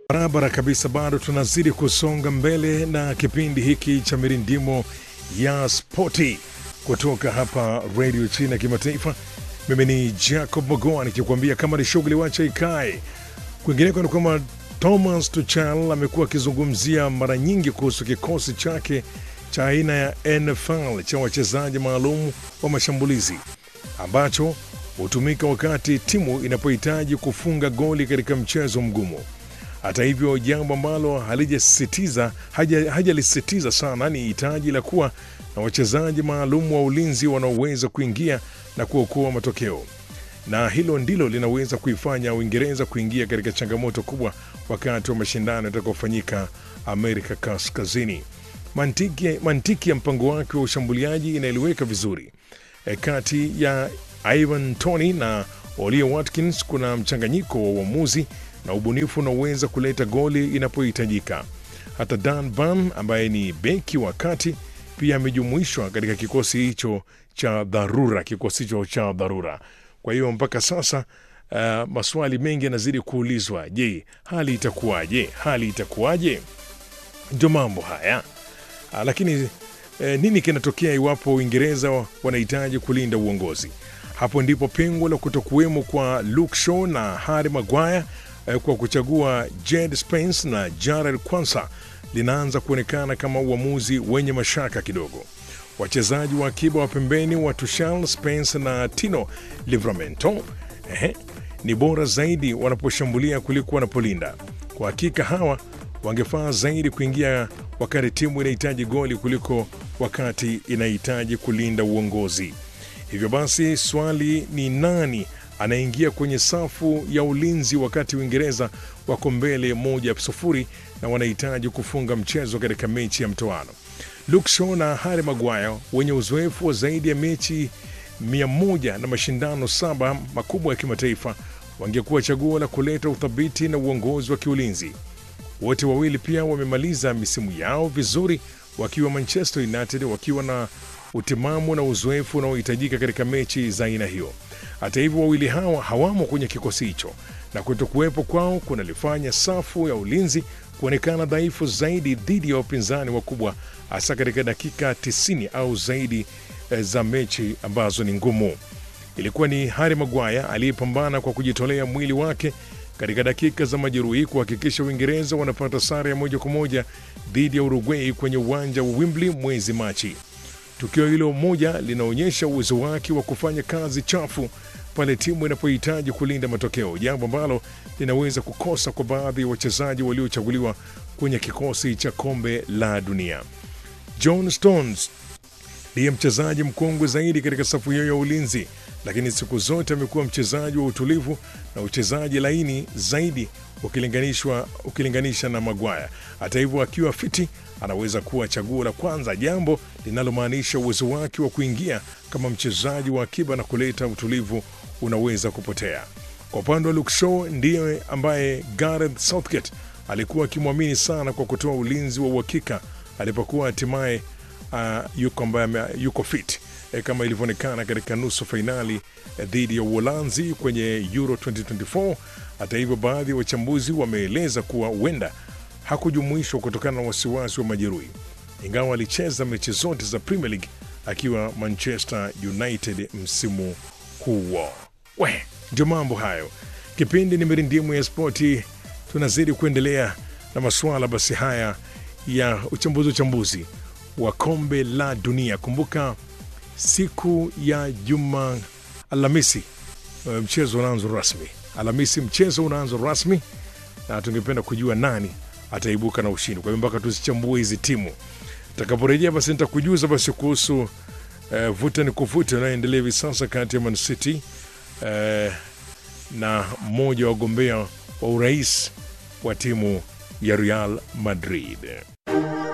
Barabara kabisa, bado tunazidi kusonga mbele na kipindi hiki cha mirindimo ya spoti kutoka hapa redio China kimataifa. Mimi ni Jacob Magoa nikikuambia kama ni shughuli wacha ikae. Kwingineko ni kwamba Thomas Tuchel amekuwa akizungumzia mara nyingi kuhusu kikosi chake cha aina ya NFL cha wachezaji maalum wa mashambulizi ambacho hutumika wakati timu inapohitaji kufunga goli katika mchezo mgumu. Hata hivyo, jambo ambalo halijasisitiza haja- hajalisisitiza sana ni hitaji la kuwa na wachezaji maalum wa ulinzi wanaoweza kuingia na kuokoa matokeo, na hilo ndilo linaweza kuifanya Uingereza kuingia katika changamoto kubwa wakati wa mashindano yatakayofanyika Amerika Kaskazini. Mantiki, mantiki ya mpango wake wa ushambuliaji inaeleweka vizuri. E, kati ya Ivan Tony na Ollie Watkins kuna mchanganyiko wa uamuzi na ubunifu unaoweza kuleta goli inapohitajika. Hata Dan Burn ambaye ni beki wa kati pia amejumuishwa katika kikosi hicho cha dharura, kikosi hicho cha dharura. Kwa hiyo mpaka sasa uh, maswali mengi yanazidi kuulizwa. Je, hali itakuwaje? Hali itakuwaje? Ndio mambo haya. Ah, lakini eh, nini kinatokea iwapo Uingereza wanahitaji kulinda uongozi? Hapo ndipo pengo la kutokuwemo kwa Luke Shaw na Harry Maguire eh, kwa kuchagua Jed Spence na Jared Kwanza linaanza kuonekana kama uamuzi wenye mashaka kidogo. Wachezaji wa akiba wa pembeni wa Tuchel, Spence na Tino Livramento ehe, ni bora zaidi wanaposhambulia kuliko wanapolinda. Kwa hakika hawa wangefaa zaidi kuingia wakati timu inahitaji goli kuliko wakati inahitaji kulinda uongozi. Hivyo basi swali ni nani anaingia kwenye safu ya ulinzi wakati Uingereza wako mbele moja sufuri na wanahitaji kufunga mchezo katika mechi ya mtoano. Luke Shaw na Harry Maguire wenye uzoefu wa zaidi ya mechi mia moja na mashindano saba makubwa ya kimataifa wangekuwa chaguo la kuleta uthabiti na uongozi wa kiulinzi. Wote wawili pia wamemaliza misimu yao vizuri wakiwa Manchester United, wakiwa na utimamu na uzoefu unaohitajika katika mechi za aina hiyo. Hata hivyo, wawili hawa hawamo kwenye kikosi hicho, na kutokuwepo kwao kunalifanya safu ya ulinzi kuonekana dhaifu zaidi dhidi ya wapinzani wakubwa, hasa katika dakika 90 au zaidi eh, za mechi ambazo ni ngumu. Ilikuwa ni Harry Maguire aliyepambana kwa kujitolea mwili wake katika dakika za majeruhi kuhakikisha Uingereza wanapata sare ya moja kwa moja dhidi ya Uruguay kwenye uwanja wa Wembley mwezi Machi. Tukio hilo moja linaonyesha uwezo wake wa kufanya kazi chafu pale timu inapohitaji kulinda matokeo, jambo ambalo linaweza kukosa kwa baadhi ya wachezaji waliochaguliwa kwenye kikosi cha kombe la dunia. John Stones ndiye mchezaji mkongwe zaidi katika safu hiyo ya ulinzi, lakini siku zote amekuwa mchezaji wa utulivu na uchezaji laini zaidi ukilinganishwa ukilinganisha na Maguire. Hata hivyo, akiwa fiti anaweza kuwa chaguo la kwanza, jambo linalomaanisha uwezo wake wa kuingia kama mchezaji wa akiba na kuleta utulivu unaweza kupotea. Kwa upande wa Luke Shaw, ndiye ambaye Gareth Southgate alikuwa akimwamini sana kwa kutoa ulinzi wa uhakika alipokuwa hatimaye uh, yuko, ambaye ame- yuko fit e, kama ilivyoonekana katika nusu fainali eh, dhidi ya Uholanzi kwenye Euro 2024. Hata hivyo, baadhi ya wachambuzi wameeleza kuwa huenda hakujumuishwa kutokana na wasiwasi wa majeruhi, ingawa alicheza mechi zote za Premier League akiwa Manchester United msimu huo. We, ndio mambo hayo. Kipindi ni mirindimu ya spoti, tunazidi kuendelea na masuala basi haya ya uchambuzi uchambuzi wa kombe la dunia. Kumbuka siku ya juma Alhamisi eh, mchezo unaanza rasmi. Alhamisi mchezo unaanza rasmi, na tungependa kujua nani ataibuka na ushindi. Kwa hiyo mpaka tuzichambue hizi timu, takaporejea basi nitakujuza basi kuhusu eh, vuta ni kuvuta unayoendelea hivi sasa kati ya Man City eh, na mmoja wa wagombea wa urais wa timu ya Real Madrid.